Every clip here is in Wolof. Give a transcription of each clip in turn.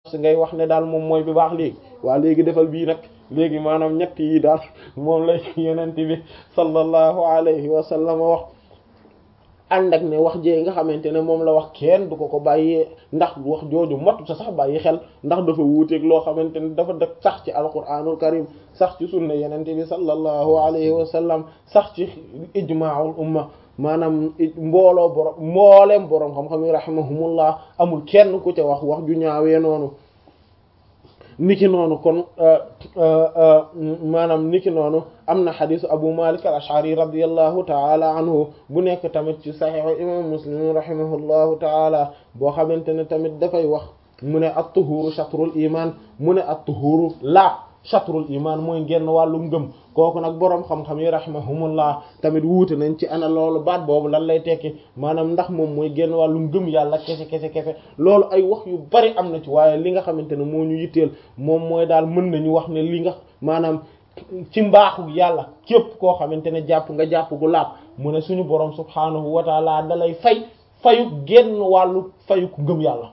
si ngay wax ne daal moom mooy bi baax léegi waa léegi defal bii nag léegi maanaam ñett yi daal moom lay yenent bi sallallahu alayhi wa sallam wax ànd ak ne wax jee nga xamante ne moom la wax kenn du ko ko bàyyee ndax wax jooju mottu sa sax bàyyi xel ndax dafa wuuteeg loo xamante ne dafa dëkk sax ci alquranul karim sax ci sunna yenente bi sallallahu alayhi wa sallam sax ci ijmaul umma maanaam mbooloo borom mbooleem boroom xam-xam yi rahimahumullah amul kenn ku ca wax wax ju ñaawee noonu niki noonu kon maanaam niki noonu am na xadisu abu malik al ashari radiallahu taala anhu bu nekk tamit ci saxiixu imam muslim rahimahullahu taala boo xamante ne tamit dafay wax mu ne at tuhuru shatrul iman mu ne at tuhuru laab shatrul iman mooy genn wàllu ngëm kooku nag boroom xam-xam yi rahimahumullah tamit wuute nañ ci ana loolu baat boobu lan lay tekki maanaam ndax moom mooy genn wàllu ngëm yàlla kese kese kese loolu ay wax yu bari am na ci waaye li nga xamante ne moo ñu yitteel moom mooy daal mën nañu wax ne li nga maanaam ci mbaaxu yàlla képp koo xamante ne jàpp nga jàpp gu laab mu ne suñu boroom subhaanahu wa taala dalay fay fayu genn wàllu fayu ku ngëm yàlla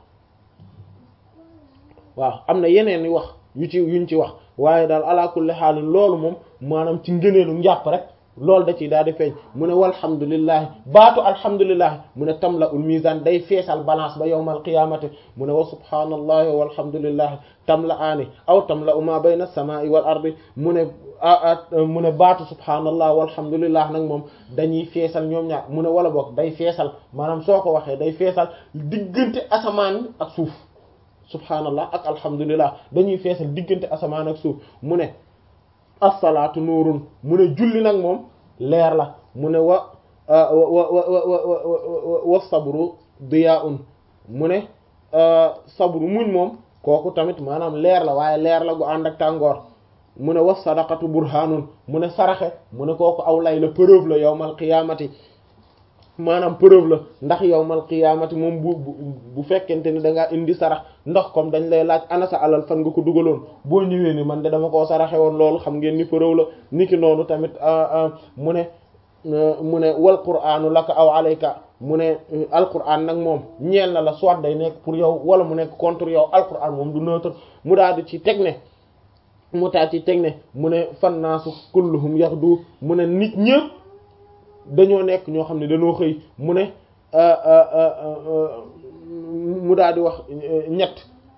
waaw am na yeneen wax yu ci yuñ ci wax waaye daal ala kulli xaalin loolu moom maanaam ci ngëneelu njàpp rek loolu da ciy daal di feeñ mu ne walhamdulillahi baatu alhamdulillahi mu ne tamla ul mizan day feesal balance ba yawmal qiyamati mu ne wa subhanallahi walhamdulillahi tamla aani aw tamla uma bayna samai wal ardi mu ne mu ne baatu subhanallah walhamdulillah nag moom dañuy feesal ñoom ñaar mu ne wala boog day feesal maanaam soo ko waxee day feesal diggante asamaan ak suuf subhanallah ak alhamdulillah dañuy feesal diggante asamaan ak suuf mu ne assalaatu nuurun mu ne julli nag moom leer la mu ne wa wa wa wa sabru diyaa'un mu ne sabru muñ moom kooku tamit maanaam leer la waaye leer la gu ànd ak tàngoor mu ne wa sadaqatu burhanun mu ne saraxe mu ne kooku aw lay la preuve la yawmal qiyaamati maanaam preuve la ndax yawmal qiyaamati moom bu bu fekkente ni da ngaa indi sarax ndax comme dañ lay laaj ana sa alal fan nga ko dugaloon boo ñëwee ni man de dama koo saraxe woon loolu xam ngeen ni preuve la niki noonu tamit mu ne mu ne wal qur'anu laka aw alayka mu ne alquran nag moom ñeel na la soit day nekk pour yow wala mu nekk contre yow alquran moom du neutre mu daal di ci teg ne mu taat ci teg ne mu ne fannaasu kulluhum yaxdu mu ne nit ñëpp dañoo nekk ñoo xam ne dañoo xëy mu ne mu daal di wax ñett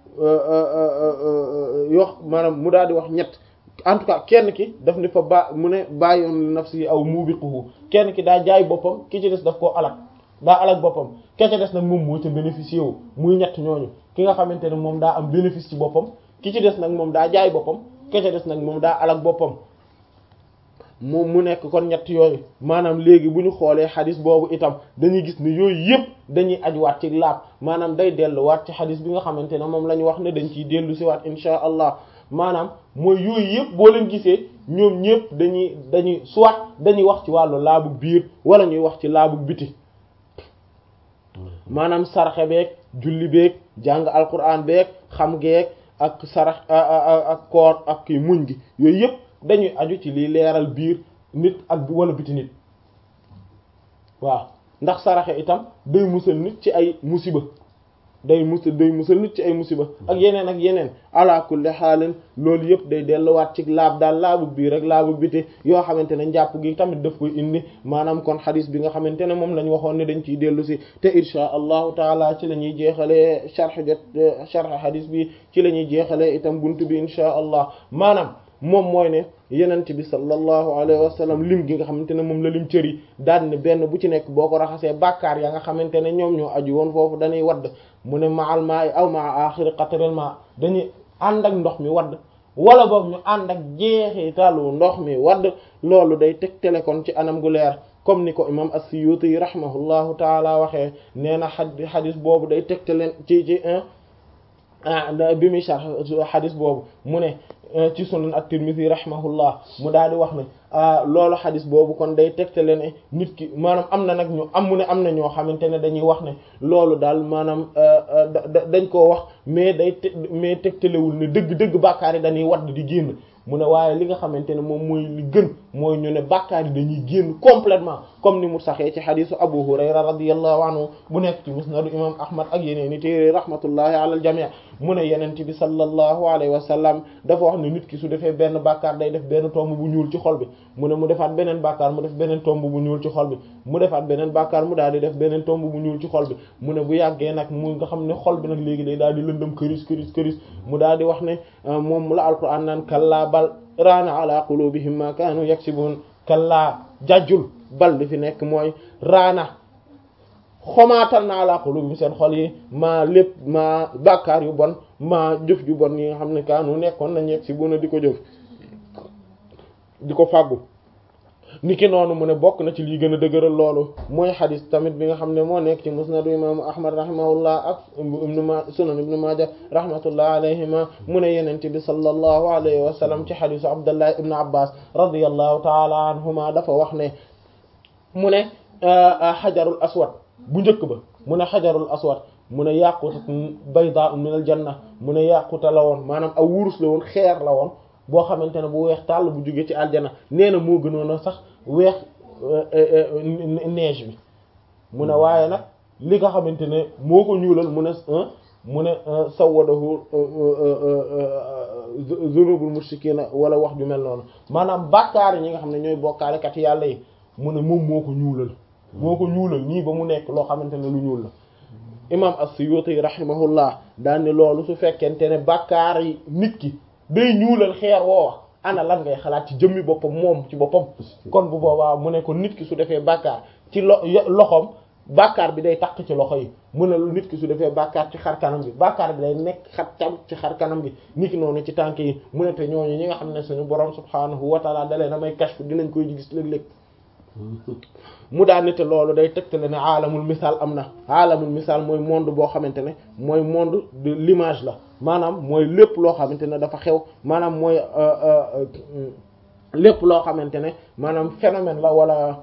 yoo maanaam mu daal di wax ñett en tout cas kenn ki daf ni fa ba mu ne bàyyoon nafsi aw mubiquhu kenn ki daa jaay boppam ki ci des daf koo alak daa alak boppam ke ci des nag moom moo ca bénéficié wu muy ñett ñooñu ki nga xamante ne moom daa am bénéfice ci boppam ki ci des nag moom daa jaay boppam ke ci des nag moom daa alak boppam moom mu nekk kon ñett yooyu maanaam léegi bu ñu xoolee xadis boobu itam dañuy gis ne yooyu yëpp dañuy ajuwaat ci laab maanaam day delluwaat ci xadis bi nga xamante ne moom la ñu wax ne dañ ciy dellu si waat insha allah maanaam mooy yooyu yëpp boo leen gisee ñoom ñëpp dañuy dañuy soit dañuy wax ci wàllu laabu biir wala ñuy wax ci laabu biti maanaam sarxe beeg julli beeg jàng alquran beeg xam geeg ak sarax ak koor ak kii muñ gi yooyu yëpp dañuy aju ci liy leeral biir nit ak wala biti nit waaw ndax saraxe itam day musal nit ci ay musiba day musal day musal nit ci ay musiba ak yeneen ak yeneen ala kulli xaalin loolu yëpp day delluwaat ci laab daal laabu biir rek laabu biti yoo xamante ne njàpp gi tamit daf koy indi maanaam kon xadis bi nga xamante ne moom lañ waxoon ne dañ ciy dellu si te insha allahu taala ci la ñuy jeexalee sharh jot sharh xadis bi ci la ñuy jeexalee itam buntu bi insha allah maanaam moom mooy ne yenent bi sallallahu alayhi wa sallam lim gi nga xamante ne moom la lim cër yi daan ne benn bu ci nekk boo ko raxasee bàkkaar ya nga xamante ne ñoom ñoo aju woon foofu dañuy wadd mu ne maal maa aw maa axiri qatril ma dañuy ànd ak ndox mi wadd wala boog ñu ànd ak jeexitalu ndox mi wadd loolu day tegtale kon ci anam gu leer comme ni ko imam as-Suyuti rahimahullahu taala waxee nee na xadis boobu day tegtale ci ci bi muy sharh xadis boobu mu ne ci sunan at-Tirmidhi rahimahullah mu daal di wax ne loolu xadis boobu kon day tegtale ne nit ki maanaam am na nag ñu am mu ne am na ñoo xamante ne dañuy wax ne loolu daal maanaam dañ koo wax mais day mais tegtalewul ne dëgg-dëgg bàkkaar yi dañuy wadd di génn mu ne waaye li nga xamante ne moom mooy li gën mooy ñu ne bàkkaar yi dañuy génn complètement comme ni mu saxee ci xadisu Abu Hurayra radiyallahu anhu bu nekk ci musnadu imam Ahmad ak yeneen i téere rahmatullahi ala al jami' mu ne yenente bi sallallahu alayhi wa sallam dafa wax ne nit ki su defee benn bàkkaar day def benn tomb bu ñuul ci xol bi mu ne mu defaat beneen bàkkaar mu def beneen tomb bu ñuul ci xol bi mu defaat beneen bàkkaar mu daal di def beneen tomb bu ñuul ci xol bi mu ne bu yàggee nag mu nga xam ne xol bi nag léegi day daal di lëndëm këris këris këris mu daal di wax ne moom la alquran naan kallaa bal raana ala qulubihim ma kaanu yaksibun kallaa jajjul bal li fi nekk mooy raana xomaatal na ala qulubihim seen xol yi maa lépp maa bàkkaar yu bon maa jëf ju bon yi nga xam ne kaanu nekkoon nañ yaksibuna di ko jëf di ko fàggu niki noonu mu ne bokk na ci lii gën a dëgëral loolu mooy xadis tamit bi nga xam ne moo nekk ci musnadu imaamu ahmad rahimahullah ak ibnu ma sunan ibnu maaja rahmatullah alayhima mu ne yenente bi sallallahu alayhi wa sallam ci xadisu abdullah ibnu abbas radiyallahu taala anhuma dafa wax ne mu ne xajarul aswad bu njëkk ba mu ne xajarul aswad mu ne yaquta bayda min al janna mu ne yaquta la woon maanaam aw wurus la woon xeer la woon boo xamante ne bu weex tàll bu jógee ci aljana nee na moo gënoon a sax weex neige bi mu ne waaye nag li nga xamante ne moo ko ñuulal mu ne mu ne sawadahu zunubul mushrikina wala wax ju mel noonu maanaam bàkkaar yi ñi nga xam ne ñooy bokkaalekat yàlla yi mu ne moom moo ko ñuulal moo ko ñuulal nii ba mu nekk loo xamante ne lu ñuul la imam as-Suyuti rahimahullah daan ne loolu su fekkente ne bàkkaar yi nit ki day ñuulal xeer woowa ana lan ngay xalaat ci jëmmi boppam moom ci boppam kon bu boobaa mu ne ko nit ki su defee bàkkaar ci lo loxoom bàkkaar bi day takk ci loxo yi mu ne nit ki su defee bàkkaar ci xar kanam bi bàkkaar bi day nekk xat tam ci xar kanam bi nit ki noonu ci tànk yi mu ne te ñooñu ñi nga xam ne suñu borom subhaanahu wa taala dalee na may kashfu dinañ koy gis léeg-léeg mu daan ne te loolu day tegtale ne aalamul misaal am na aalamul misaal mooy monde boo xamante ne mooy monde de l'image la maanaam mooy lépp loo xamante ne dafa xew maanaam mooy lépp loo xamante ne maanaam phénomène la wala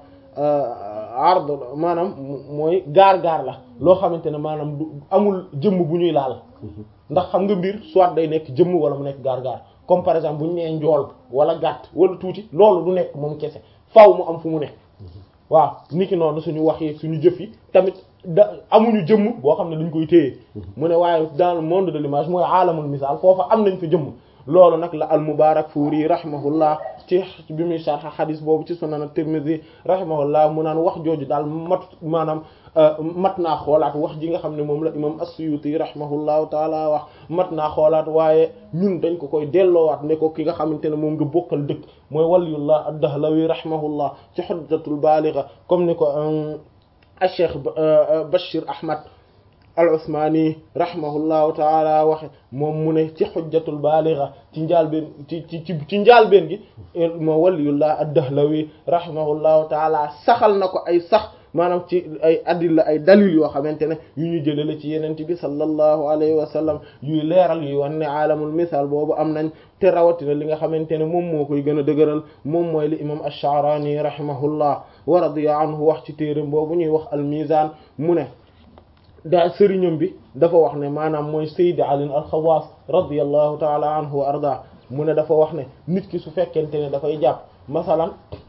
ard maanaam mooy gaar-gaar la loo xamante ne maanaam du amul jëmm bu ñuy laal ndax xam nga mbir soit day nekk jëmm wala mu nekk gaar-gaar comme par exemple bu ñu nee njool wala gàtt wala tuuti loolu du nekk moom kese faaw mu am fu mu nekk waaw niki noonu suñu wax yi suñu jëf yi tamit da amuñu jëmm boo xam ne dañ koy téye mu ne waaye dans le monde de l'image mooy aalamul misaal foofa am nañ fa jëmm loolu nag la al mubarak fuuri rahimahullah ci bi muy sharh xadis boobu ci sunan at-Tirmidhi rahimahullah mu naan wax jooju daal mat maanaam mat naa xoolaat wax ji nga xam ne moom la imam as-Suyuti rahimahullahu taala wax mat naa xoolaat waaye ñun dañ ko koy delloowaat ne ko ki nga xamante ne moom nga bokkal dëkk mooy waliyullah ad-Dahlawi rahimahullah ci hujjatul baligha comme ni ko al-Cheikh Bashir Ahmad al-Usmani rahimahullahu taala waxe moom mu ne ci hujjatul baligha ci njaalbeen ci ci ci njaalbeen gi moo waliyullah ad-Dahlawi rahimahullahu taala saxal na ko ay sax maanaam ci ay adilla ay dalil yoo xamante ne yu ñu jëlee la ci yenent bi sallallahu alayhi wa sallam yuy leeral yuy wan ne aalamul misaal boobu am nañ te rawatina li nga xamante ne moom moo koy gën a dëgëral moom mooy li imam ash-Sha'rani rahimahullah wa radiya anhu wax ci téeram boobu ñuy wax al-Mizan mu ne daa sëriñam bi dafa wax ne maanaam mooy Sayyid Ali al-Khawas radiyallahu ta'ala anhu wa arda mu ne dafa wax ne nit ki su fekkente ne dafay jàpp masalan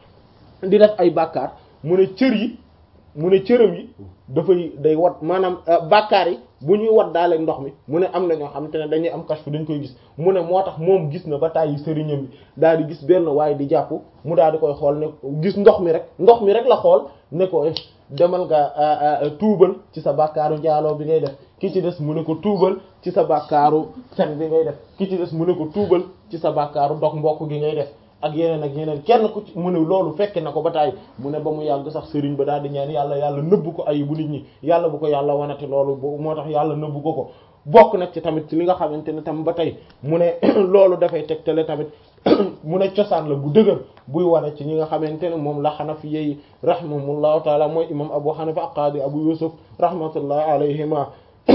di def ay bàkkaar mu ne cër yi mu ne cëram yi dafay day wat maanaam bàkkaar yi bu ñuy wat daaleeg ndox mi mu ne am na ñoo xamante ne dañuy am kashfu dañ koy gis mu ne moo tax moom gis na ba tàyyi sëriñam bi daal di gis benn waaye di jàpp mu daal di koy xool ne gis ndox mi rek ndox mi rek la xool ne ko demal nga tuubal ci sa bàkkaaru njaaloo bi ngay def ki ci des mu ne ko tuubal ci sa bàkkaaru fen bi ngay def ki ci des mu ne ko tuubal ci sa bàkkaaru dog mbokk gi ngay def ak yeneen ak yeneen kenn ku ci mu ne loolu fekke na ko ba taay mu ne ba mu yàgg sax sëriñ ba daal di ñaan yàlla yàlla nëbbu ko ay bu nit ñi yàlla bu ko yàlla wanati loolu moo tax yàlla nëbbu ko ko bokk nag ci tamit ci li nga xamante ne tam ba tey mu ne loolu dafay tegtale tamit mu ne cosaan la bu dëgër buy wane ci ñi nga xamante ne moom la xanafi yi rahimahumullahu taala mooy imam abu hanifa ak qaadi abu yusuf rahmatullahi alayhima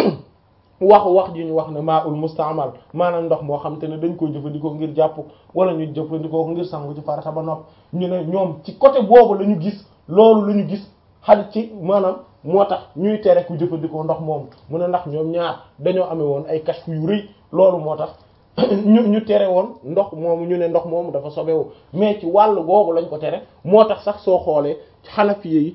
wax wax ji ñu wax ne maa ul mustaamal maanaam ndox moo xam te ne dañ koy jëfandikoo ngir jàpp wala ñu jëfandikoo ngir sangu ci farata ba nopp ñu ne ñoom ci côté boobu la ñu gis loolu la ñu gis xal ci maanaam moo tax ñuy tere ku jëfandikoo ndox moomu mu ne ndax ñoom ñaar dañoo amee woon ay kashfu yu rëy loolu moo tax ñu ñu tere woon ndox moomu ñu ne ndox moomu dafa sobewu mais ci wàllu googu lañ ko tere moo tax sax soo xoolee xanafiye yi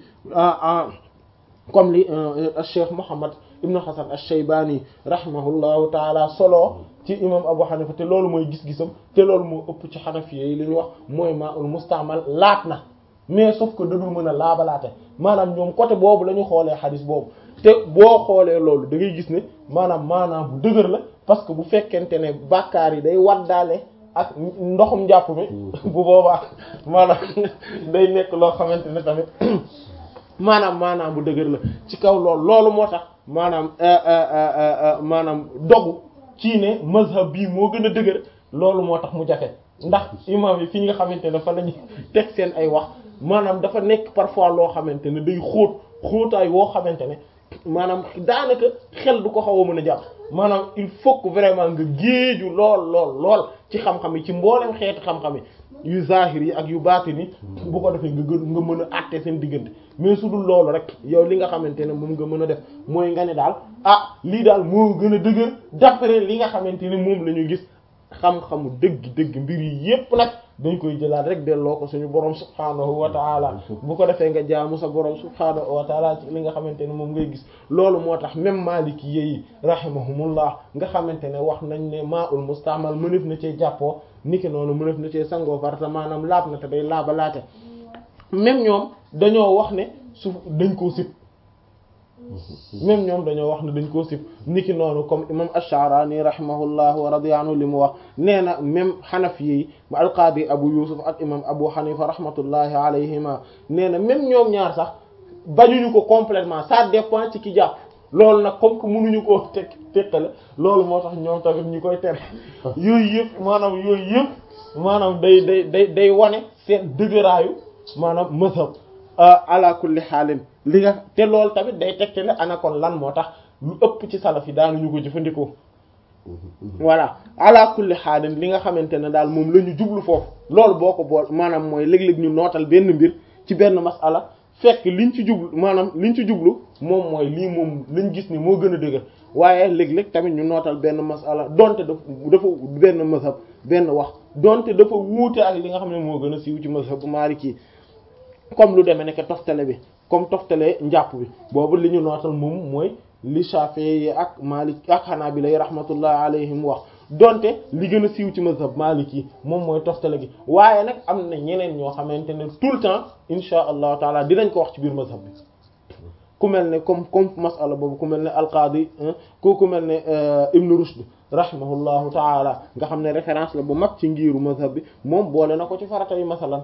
comme li Cheikh Muhammad ibnu Hasan ash-Shaybani rahimahullahu taala solo ci imam Abu Hanifa te loolu mooy gis-gisam te loolu moo ëpp ci xanafiye yi li ñu wax mooy maa ul mustaamal laat na mais sauf que dadul mën a laabalaate maanaam ñoom côté boobu la ñu xoolee xadis boobu te boo xoolee loolu da ngay gis ne maanaam maanaam bu dëgër la parce que bu fekkente ne bàkkaar yi day waddaale ak ndoxum njàpp mi bu boobaa maanaam day nekk loo xamante ne tamit maanaam maanaam bu dëgër la ci kaw loolu loolu moo tax maanaam maanaam dogu ci ne mazhab bii moo gën a dëgër loolu moo tax mu jafe ndax imam yi fi nga xamante ne fa lañu teg seen ay wax maanaam dafa nekk parfois loo xamante ne day xóot xóotaay woo xamante ne maanaam daanaka xel du ko xaw a mën a jàpp maanaam il faut que vraiment nga géeju lool lool lool ci xam-xam yi ci mboolem xeeti xam-xam yi yu zahir yi ak yu baatin yi bu ko defee nga gën nga mën a àtte seen diggante mais su dul loolu rek yow li nga xamante ne moom nga mën a def mooy nga ne daal ah lii daal moo gën a dëgër d'après li nga xamante ne moom la ñu gis xam-xamu dëgg dëgg mbir yi yépp nag dañ koy jëlaat rek delloo ko suñu borom subhaanahu wa taala bu ko defee nga jaamu sa borom subhaanahu wa taala ci li nga xamante ne moom ngay gis loolu moo tax même maliki yi rahimahumullah nga xamante ne wax nañ ne maa ul mustaamal mënef na cee jàppoo niki noonu mënef na cee sangoo farata maanaam laab na te day laabalaate même ñoom dañoo wax ne su dañ koo sib même ñoom dañoo wax ne dañ koo sib niki noonu comme imam ash-Sha'rani rahimahullah wa radiya anhu li mu wax nee na même xanafi yi al-Qadi Abu Yusuf ak imam Abu Hanifa rahmatullahi alayhima nee na même ñoom ñaar sax bañuñu ko complètement ça dépend ci ki jàpp loolu nag comme que mënuñu koo teg teqale loolu moo tax ñoom tamit ñu koy tere yooyu yëpp maanaam yooyu yëpp maanaam day day day day wane seen dëgëraayu maanaam mazhab ala kulli xaalin li nga te loolu tamit day tegte ne ana kon lan moo tax lu ëpp ci salaf yi daanuñu ko jëfandikoo voilà ala kulli xaalin li nga xamante ne daal moom la ñu jublu foofu loolu boo ko bool maanaam mooy léeg-léeg ñu nootal benn mbir ci benn masala fekk liñ ci jublu maanaam liñ ci jublu moom mooy lii moom lañ gis ni moo gën a dëgër waaye léeg-léeg tamit ñu nootal benn masala donte dafa dafa benn mazhab benn wax donte dafa wuute ak li nga xam ne moo gën a siiw ci mazhab bu Maliki comme lu demee nekk toftale bi comme toftale njàpp bi boobu li ñu nootal moom mooy li Shafi'i yi ak Malik ak Hanabila yi rahmatullah alayhim wax donte li gën a siiw ci mazhab Maliki moom mooy toftale gi waaye nag am na ñeneen ñoo xamante ne tout le temps insha allahu taala dinañ ko wax ci biir mazhab bi ku mel ne comme comme masala boobu ku mel ne alqaadi ku ku mel ne Ibn Rushd rahimahullahu taala nga xam ne référence la bu mag ci ngiiru mazhab bi moom boole na ko ci farata yi masalan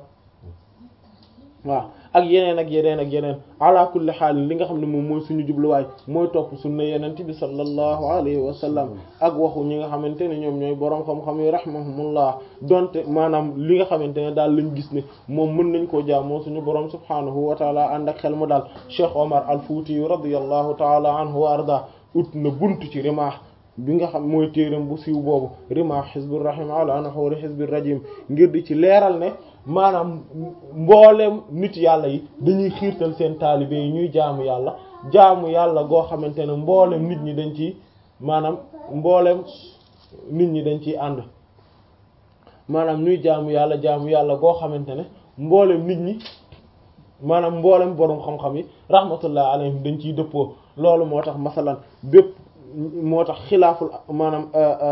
waaw ak yeneen ak yeneen ak yeneen ala kulli xaal li nga xam ne moom mooy suñu jubluwaay mooy topp sunna yenent bi sallallahu alayhi wa sallam ak waxu ñi nga xamante ne ñoom ñooy boroom xam-xam yi rahimahumullah donte maanaam li nga xamante ne daal lañ gis ne moom mën nañ koo jaamoo suñu boroom subhaanahu wa taala ànd ak xel mu daal Cheikh Omar al-Fouti yu radiyallahu taala anhu wa arda ut na buntu ci rimaax bi nga xam mooy téeram bu siiw boobu rimaax xizbir rahim ala naxoori xizbir rajim ngir di ci leeral ne maanaam mboolem nit yàlla yi dañuy xiirtal seen taalibe yi ñuy jaamu yàlla jaamu yàlla goo xamante ne mboolem nit ñi dañ ci maanaam mboolem nit ñi dañ ciy ànd maanaam ñuy jaamu yàlla jaamu yàlla goo xamante ne mboolem nit ñi maanaam mboolem borom xam-xam yi rahmatullah alayhim dañ ciy dëppoo loolu moo tax masalan bépp moo tax xilaaful maanaam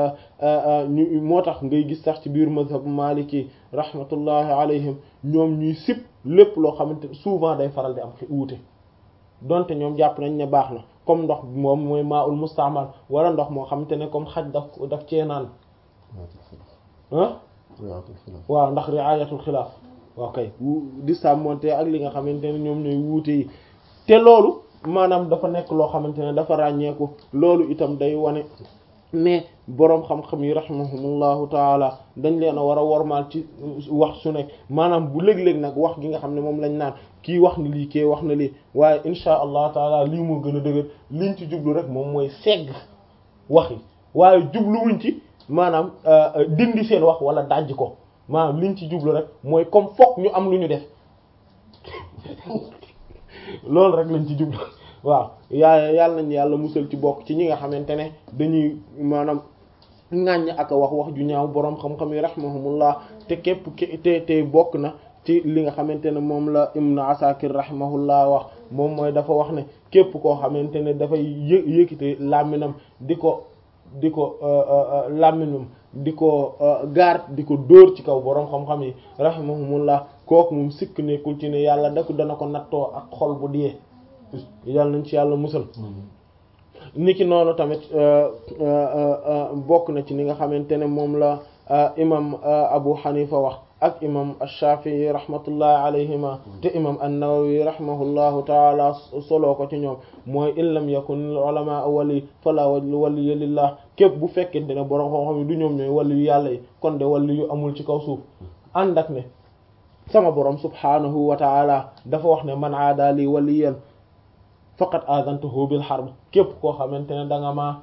ñu moo tax ngay gis sax ci biir mazhab maliki rahmatullahi alayhim ñoom ñuy sib lépp loo xamante souvent day faral di am wuute donte ñoom jàpp nañ ne baax na comme ndox moom mooy maa ul mustaamal wala ndox moo xamante ne comme xaj daf daf cee naan ah waaw ndax riayatul xilaaf waaw kay di sàmmonte ak li nga xamante ne ñoom ñooy wuute yi te loolu maanaam dafa nekk loo xamante ne dafa ràññeeku loolu itam day wane mais boroom xam-xam yi rahimahumullahu taala dañ leen a war a wormaal ci wax su nekk maanaam bu léeg-léeg nag wax gi nga xam ne moom lañ naan kii wax na lii kii wax na lii waaye insha allah taala lii moo gën a dëgër liñ ci jublu rek moom mooy segg wax yi waaye jubluwuñ ci maanaam dindi seen wax wala dajj ko maanaam liñ ci jublu rek mooy comme fokk ñu am lu ñu def loolu rek lañ ci jublu waaw yaa yàlla nañ yàlla musal ci bokk ci ñi nga xamante ne dañuy maanaam ŋàññ ak a wax wax ju ñaaw boroom xam-xam yi rahimahumullah te képp te te bokk na ci li nga xamante ne moom la Ibn Asakir rahimahullah wax moom mooy dafa wax ne képp koo xamante ne dafay yë yëkkite làmminam di ko di ko làmminam di ko gaar di ko dóor ci kaw boroom xam-xam yi rahimahumullah kooku moom sikk nekkul ci ne yàlla da ko dana ko nattoo ak xol bu diyee yàlla nañ ci yàlla musal niki noonu tamit bokk na ci ni nga xamante ne moom la imam Abu Hanifa wax ak imam Ash-Shafi'i rahmatullahi alayhima te imam An-Nawawi rahimahullahu taala soloo ko ci ñoom mooy in lam yakun ulama wali fala waliya lillah képp bu fekkente ne borom xam-xam yi du ñoom ñooy wali yu yàlla yi kon de wali yu amul ci kaw suuf ànd ak ne sama borom subhanahu wa taala dafa wax ne man aada li waliyan faqat azantuhu bil harb képp koo xamante ne da nga ma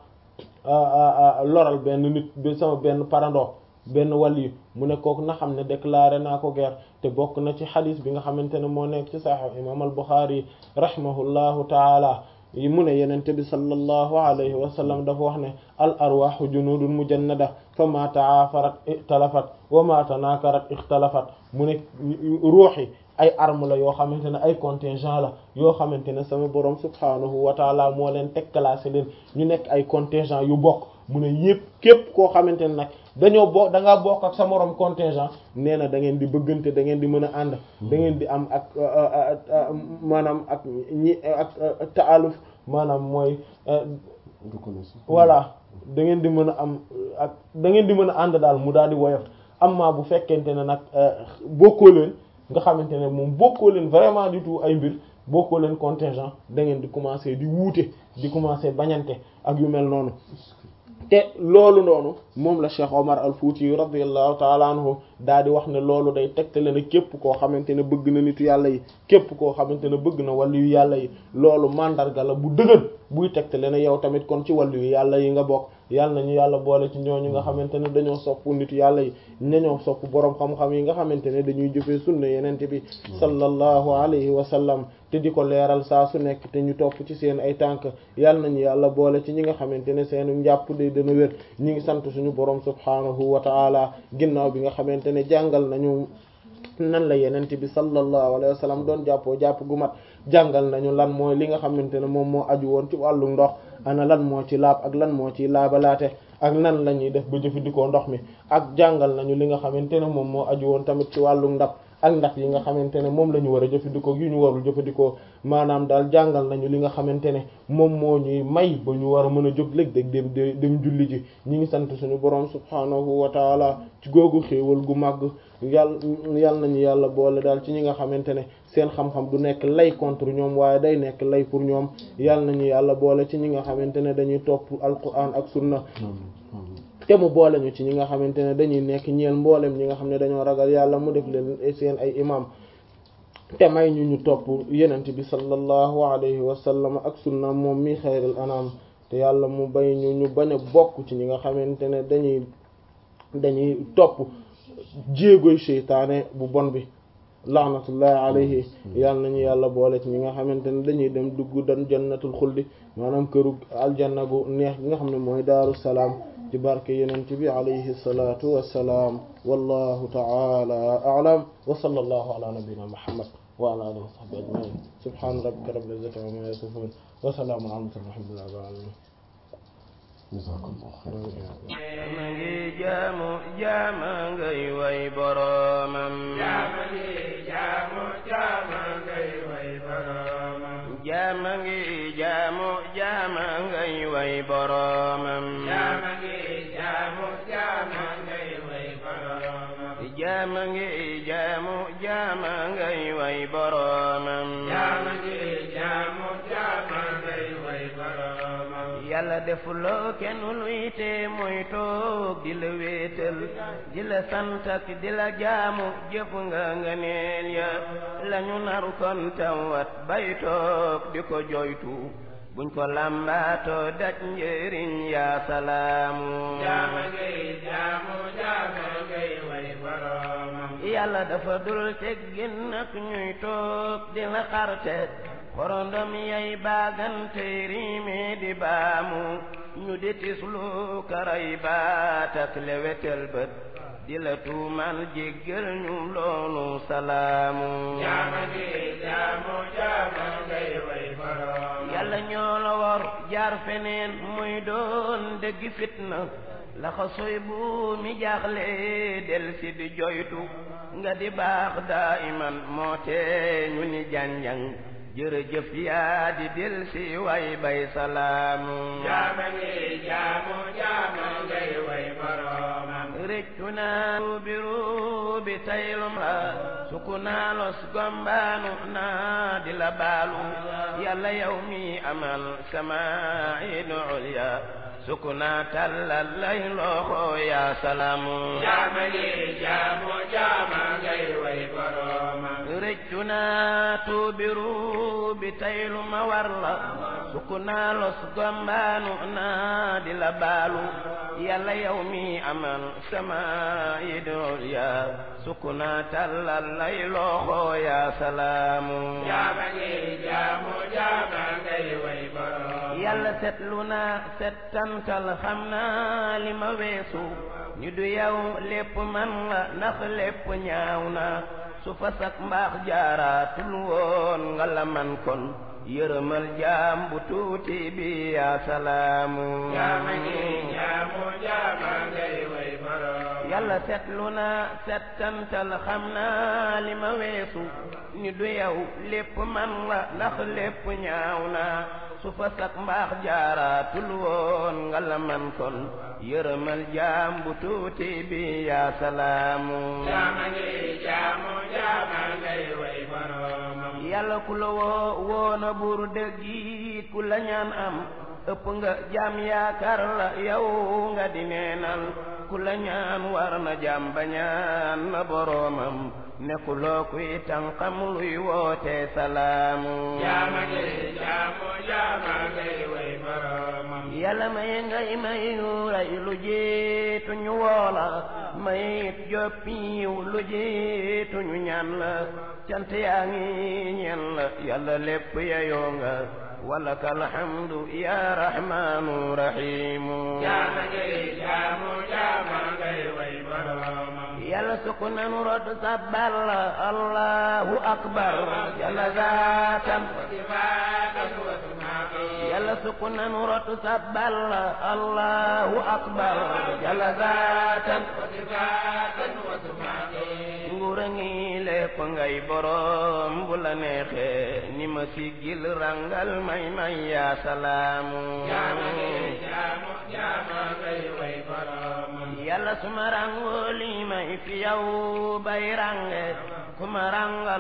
loral benn nit bi sama benn parando benn waliyu mu ne kooku na xam ne déclaré naa ko guerre te bokk na ci xadis bi nga xamante ne moo nekk ci sahih imam al Bukhari rahimahullahu taala yi mu ne yenente bi sallallahu alayhi wa sallam dafa wax ne al arwahu junudun mujannada fa ma ta'afarat ixtalafat wa ma tanakarat ixtalafat mu ne ruux yi ay arme la yoo xamante ne ay contingent la yoo xamante ne sama borom subhanahu wa taala moo leen teg classé leen ñu nekk ay contingent yu bokk mu ne yëpp képp koo xamante ne nag dañoo bokk da ngaa bokk ak sa morom contingent nee na da ngeen di bëggante da ngeen di mën a ànd da ngeen di am ak maanaam ak ñi ak taaluf maanaam mooy voilà da ngeen di mën a am ak da ngeen di mën a ànd daal mu daal di woyof amma bu fekkente ne nag bokkoo leen nga xamante ne moom bokkoo leen vraiment du tout ay mbir bokkoo leen contingent da ngeen di commencer di wuute di commencer bañante ak yu mel noonu te loolu noonu moom la Cheikh Omar al Fouti radiyallahu taala anhu daal di wax ne loolu day tegtale ne képp koo xamante ne bëgg na nitu yàlla yi képp koo xamante ne bëgg na wàllu yu yàlla yi loolu mandarga la bu dëgër buy tegtale ne yow tamit kon ci wàllu yu yàlla yi nga bokk yàlla nañu yàlla boole ci ñooñu nga xamante ne dañoo sopp nitu yàlla yi ñañoo sopp boroom xam-xam yi nga xamante ne dañuy jëfee sunna yenente bi sallallahu alayhi wa sallam te di ko leeral saa su nekk te ñu topp ci seen ay tànk yàlla nañu yàlla boole ci ñi nga xamante ne seenu njàpp de dana wér ñi ngi sant suñu boroom subhaanahu wa ta'ala ginnaaw bi nga xamante ne jàngal nañu nan la yenente bi sallallahu alayhi wa sallam doon jàppoo jàpp gu mat jàngal nañu lan mooy li nga xamante ne moom moo aju woon ci wàllu ndox ana lan moo ci laab ak lan moo ci laabalaate ak nan la ñuy def ba jëfandikoo ndox mi ak jàngal nañu li nga xamante ne moom moo aju woon tamit ci wàllu ndab ak ndax yi nga xamante ne moom la ñu war a jëfandikoo yu ñu warul jëfandikoo maanaam daal jàngal nañu li nga xamante ne moom moo ñuy may ba ñu war a mën a jóg léeg-léeg dem dem julli ji ñi ngi sant suñu borom subhaanahu wa taala ci googu xéewal gu màgg yàlla yàlla nañu yàlla boole daal ci ñi nga xamante ne seen xam-xam du nekk lay contre ñoom waaye day nekk lay pour ñoom yàlla nañu yàlla boole ci ñi nga xamante ne dañuy topp alquran ak sunna te mu boole ñu ci ñi nga xamante ne dañuy nekk ñeel mboolem ñi nga xam ne dañoo ragal yàlla mu def leen seen ay imam te may ñu ñu topp yenent bi sallallahu alayhi wa sallam ak sunna moom mi xayrul anam te yàlla mu bay ñu ñu bañ a bokk ci ñi nga xamante ne dañuy dañuy topp jéegoy seytaane bu bon bi laanatullahi alayhi yàlla nañu yàlla boole ci ñi nga xamante ne dañuy dem dugg dan jannatul xuldi maanaam këru aljanna gu neex gi nga xam ne mooy daaru salaam ci barke yenent bi alayhi salatu wassalaam wallahu ta'ala a'lam wa sallallahu ala nabiyyina muhammad wa ala alihi wa sahbihi ajma'in subhana rabbika rabbil izzati amma yasifun wa salamun ala mursalin walhamdulillahi rabbil alamin ma ngi jaamu jaama ngay way boromam jaama ngi jaamu jaama ngay way boromam jaama ngi jaamu jaama ngay way boromam jaama ngi jaamu jaama ngay way boromam jaama ngi jaamu jaama ngay way boromam jaama ngi jaamu jaama ngay way boromam yàlla defuloo kenn luy te mooy toog di la wéetal di la sant ak di la jaamu jëf nga nga neel ya lañu naru kon tawat bay toog di ko joytu buñ ko lambaato daj njëriñ yaa salaamu jaama ngay jaamu jaama ngay way boromam yàlla dafa dul teggin nag ñuy toog di la xarte korondom yay baagante riime di baamu ñu di tislu karay baat ak lewetel bët di la tuumal jéggal ñu loolu salaamu jaama ngi jaamu jaama ngay way borom yàlla ñoo la war jaar feneen muy doon dëgg fitna laxa soy bu mi jaaxle del si di joytu nga di baax daa iman moo tee ñu ni janjang jërëjëf yaa di del si way bay salaamu jaama ngi jaamu jaama ngay way boromam rëccu naa ruubi ruubi taylum la suku naa los gombaanu naa di la baalu yàlla yow mi amal samaa'idu ulya suku naa tallal lay loxo yaa salaamu jaama ngi jaamu jaama ngay way boromam rëccu naa tuubi ruubi taylu ma war la suku naa los gombaanu naa di la baalu yàlla yow mi amal samaa'idu ulya suku naa tallal lay loxo yaa salaamu jaama ngi jaamu jaama ngay way borom yàlla setlu naa settantal xam naa li ma weesu ñu du yow lépp man la ndax lépp ñaaw na su fasak mbaax jaaraatul woon nga la man kon yërëmal jaam bu tuuti bi yaa salaamu jaama ngi jaamu jaama ngay way borom yàlla setlu naa settantal xam naa li ma weesu ni du yow lépp man la ndax lépp ñaaw na su fa sak mbaax jaaraatul woon nga la man kon yërëmal jaam bu tuuti bi yaa salaamu jaama ngi jaamu jaama ngay way boromam yàlla ku la woo woona buur dëgg it ku la ñaan am ëpp nga jaam yaakaar la yow nga di neenal ku la ñaan war na jaam ba ñaan na boroomam nekkuloo kuy tànqam luy woote salaamu jaama ngi jaamu jaama ngay way boromam yàlla may ngay may yu ray lu jiitu ñu woola may it joppiw lu jiitu ñu ñaan la cant yaa ngi ñeen la yàlla lépp yayoo nga walaka alhamdu ya rahmanu rahimu jaama ngi jaamu jaama ngay way boromam yàlla sukk nanu rod sabbal la allahu akbar yàlla zaatan sifaatan wa sumaaqi yàlla sukk nanu rod sabbal la allahu akbar yàlla zaatan sifaatan wa sumaaqi nguur a ngi lépp ngay borom bu la neexee ni ma siggil rangal may may yaa salaamu jaama ngi jaamu jaama ngay way boromam yàlla suma rangoo li may fi yow bay range kuma rangal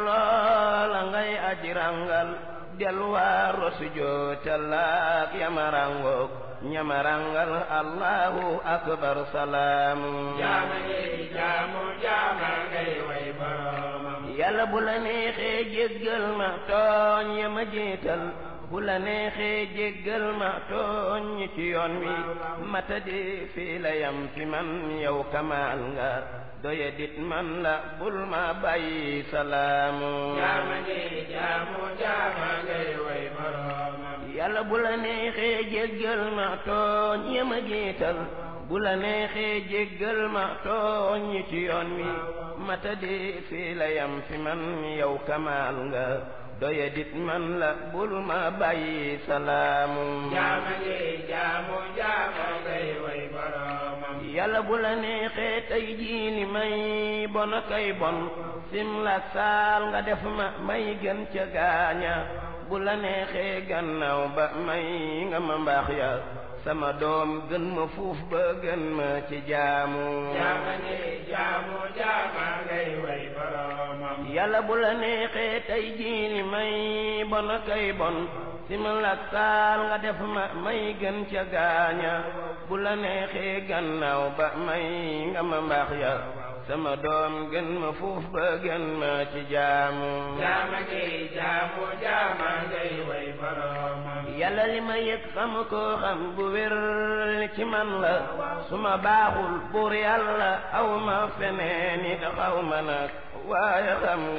delloo la ngay aji rangal delluwaar rosu jootalaak yama rangook ñama rangal allahu akbar salaamu jaama ngi jaamu jaama ngay way boromam yàlla bu la neexee jéggal ma tooñ ya ma jiital bu la neexee jéggal ma tooñ ñi ci yoon wi matadi fii la yam fi man yow kamaal nga doye dit man la bul ma bàyyi salaamu jaama ngi jaamu jaama ngay way boromam yàlla bu la neexee jéggal ma tooñ ya ma jiital bu la neexee jéggal ma tooñ ñi ci yoon wi matadi fii la yam fi man yow kamaal nga doye dit man la bul ma bàyyi salaamu jaama ngi jaamu jaama ngay way boromam yàlla bu la neexee tey jii li may bon kay bon simlak saal nga def ma may gën ca gaaña bu la neexee gannaaw ba may nga ma mbaax ya sama doom gën ma fuuf ba gën ma ci jaamu jaama ngi jaamu jaama ngay way boromam yàlla bu la neexee tey jii li may bon kay bon simlak saal nga def ma may gën ca gaaña bu la neexee gannaaw ba may nga ma mbaax ya sama doom gën ma fuuf ba gën ma ci jaamu jaama ngi jaamu jaama ngay way boromam yàlla li ma yëg xam ko xam bu wér ci man la su ma baaxul buur yàlla aw ma feneen it xaw ma nag waaye xam nga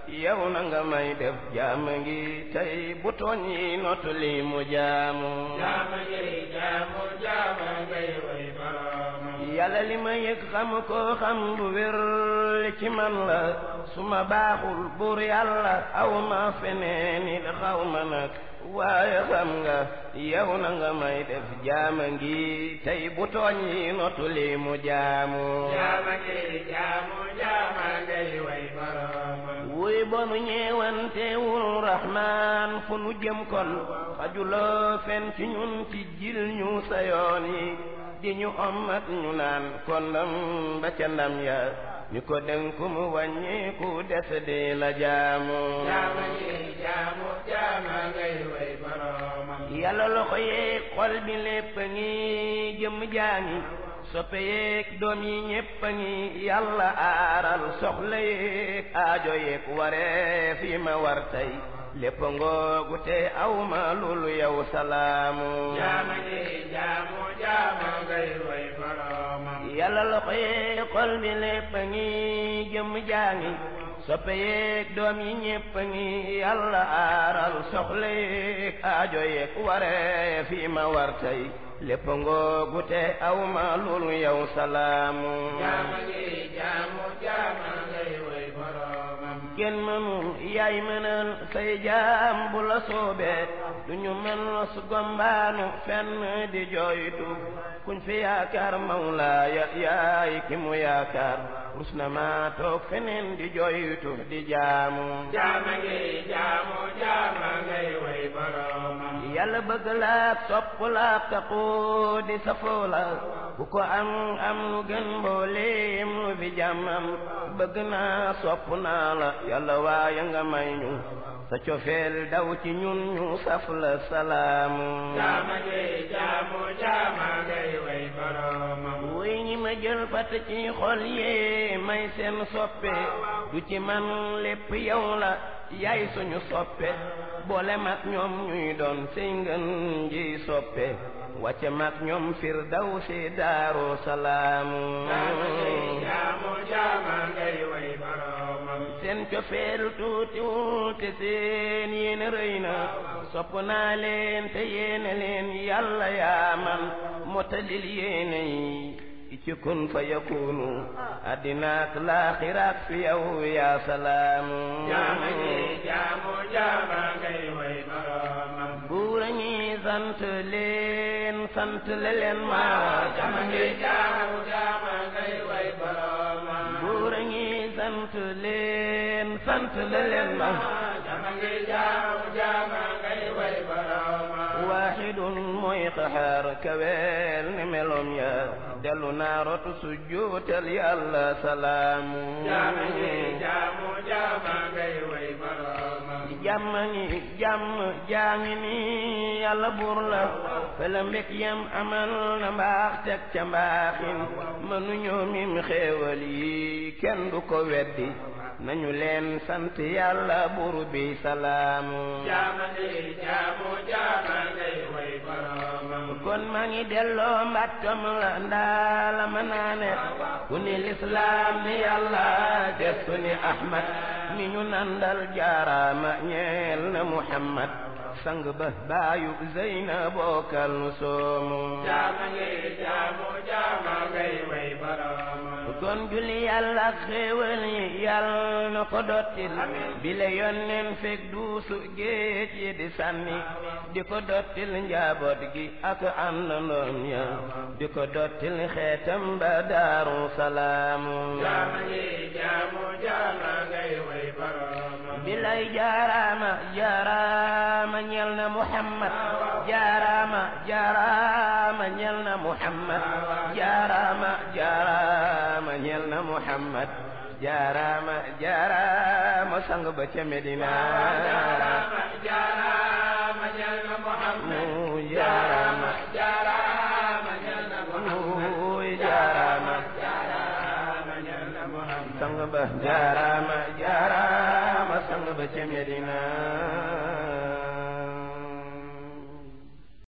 yow na nga may def jaam ngi tey bu tooñ yi notu li mu jaamu jaama ngay jaamu jaama ngay way boroomam yàlla li ma yëg xam ko xam bu wér li ci man la su ma baaxul buur yàlla aw ma feneen it xaw ma nag waaye xam nga yow na nga may def jaama ngi tey bu tooñ yi notu li mu jaamu jaama ngay jaamu jaama ngay way boroomam wuy bonu ñeewantewul rahmaan fu nu jëm kon xajuloo fen ci ñun ci jil ñu sa yoon yi di ñu ommat ñu naan kon ndam ba ca ndam ya ñu ko dénku mu wàññiku des di la jaamu jaama ngay jaamu jaama ngay way boroomam yàlla loxo yeeg xol bi lépp a ngi jëm jaangi soppe yeeg doom yi ñépp a ngi yàlla aaral soxla yeeg aajo yeeg waree fi ma war tey lépp ngoogu te aw ma lulu yow salaamu jaama ngay jaamu jaama ngay way boroomam yàlla loxo yeeg xol bi lépp a ngi jëm jaangi soppe yeeg doom yi ñépp a ngi yàlla aaral soxla yeeg aajo yeeg waree fi ma war tey lépp ngoogu te aw ma lulu yow salaamu jaama ngay jaamu jaama ngay way boroomam kenn mënul yaay mënal say jaam bu la soobee du ñu mën su gombaanu fenn di jooytu kuñ fi yaakaar mawlaaya yaay ki mu yaakaar rus na maa toog feneen di jooytu di jaamu jaama ngay jaamu jaama ngay way boroomam yàlla bëgg laak sopp laak taxoo di safoo la bu ko am am lu gën mbooleem lu fi jàmmam bëgg naa sopp naa la yàlla waaye nga may ñu sa cofeel daw ci ñun ñu saf la salaamu jaama ngay jaamu jaama ngay way boroomam wuy ñi ma jël fat ci xol yee may seen soppe du ci man lépp yow la yaay suñu soppe boole mag ñoom ñuy doon sey ngën ji soppe wàcce mag ñoom firdaw si daaru salaamu jaama ngay jaamu jaama ngay way boroomam seen cofeel tuutiwul te seen yéene rëy na sopp naa leen te yéene leen yàlla yaa man motalil yéene yi ci kun fa yakunu addinaak laaxiraak fi yow yaa salaamu jaama ngay jaamu jaama ngay way boroomam buura ñi sant leen sant le leen ma jaama ngay jaamu jaama ngay way boroomam buura ñi sant leen sant le leen ma jaama ngay jaamu jaama ngay way boroomam waaxidun mooy xaxaar kaweel ni melom ya dellu naa rotu sujjuutal yàlla salaamu jaama ngay jaamu jaama ngay way boroomam jàmm ngi jàmm jaa ngi ni yàlla buur la fela mbég yam amal na mbaax teg ca mbaaxin mënuñoo mim xéewal yi kenn du ko weddi nañu leen sant yàlla buur bi salaamu jaama ngay jaamu jaama ngay way boroomam kon maa ngi delloo mbàttam la ndaa la ma naane ku ni lislaam ni yàlla gestu ni ahmad mi ñu nandal jaaraama ñeel na muhammad sang ba baayu zeyna bookal nu soomu jaama ngay jaamu jaama ngay way boroomam kon julli yàlla ak xéewal yi yàlla na ko dottil bile yonneen fekk duusu géej yi di sànni di ko dottil njaboot gi ak àndandoom ya di ko dottil xeetam ba daaru salaamu jaama ngay jaamu jaama ngay way boroomam bilay jaaraama jaaraama ñel na muhammad jaaraama jaaraama ñel na muhammad jaaraama jaaraama ñel na muhammad jaaraama jaaraama sang ba ca medina jaaraama jaaraama ñel na muhammad mu jaaraama jaaraama ñel na muhammad mu jaaraama jaaraama ñel na muhammad sang ba jaaraama jaaraama sang ba ca medina